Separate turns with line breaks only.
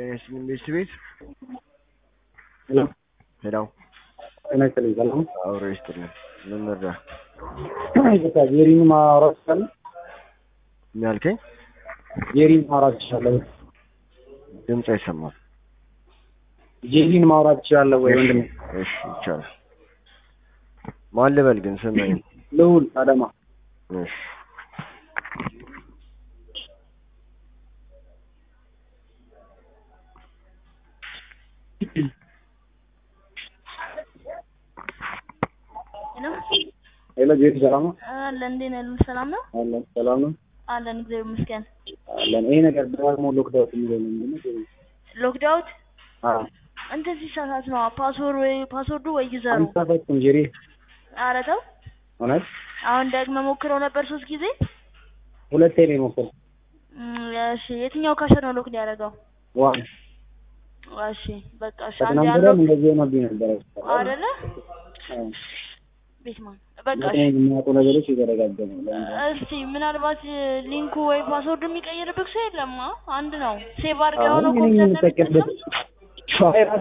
ጤና ይስጥልኝ ቤት ቤት
ሄሎ
ሄዳው
ጤና ይስጥልኝ ሰላም ነው?
አብሮ ይስጥልን። ምን መርዳ
ይቅርታ ጄሪን ማውራት ይችላል?
ምን ያልከኝ?
ጄሪን ማውራት ይችላለሁ?
ድምፅ አይሰማም።
ጄሪን ማውራት ይችላለሁ ወይ ወንድሜ?
እሺ ይቻላል። ማን ልበል ግን ስምህን?
ልዑል አዳማ
እሺ
ሄሎ
ሄሎ ጄሪ ሰላም ነው?
አለን እንዴት ነህ? ሉል ሰላም ነው?
አለን ሰላም ነው?
አለን እግዚአብሔር ይመስገን።
አለን ይሄ ነገር ደጋግሞ ሎክዳውት የሚለው ምንድን ነው? ጄሪ?
ሎክዳውት
አዎ
እንትን ሲሳሳት ነው ፓስወርድ ወይ ፓስወርዱ ወይ ዩዘሩ።
አንሳፈኩም ጄሪ
ኧረ ተው
እውነት
አሁን ደግመ ሞክረው ነበር ሶስት ጊዜ።
ሁለቴ ነው የሞከርኩት።
እም፣ እሺ የትኛው ካሸር ነው ሎክ ሊያደርገው?
ዋን
እሺ በቃ እሺ አንዴ
ከትናንት
ያለው
ወዲያም እንደዚህ ሆኖብኝ ነበረ።
አይደለ
አዎ።
ቤትማን በቃ
በጣም
እሺ
የሚያውቁ ነገሮች የተደጋገሙ ነው።
እስቲ ምናልባት ሊንኩ ወይ ፓስወርድ የሚቀይርብህ ሰው የለም? አ? አንድ ነው ሴቭ አድርገው
አሁን
ነው
እኔ
ኮምፒውተር
የምጠቀምበት
ለሚጠቀም
ፋይል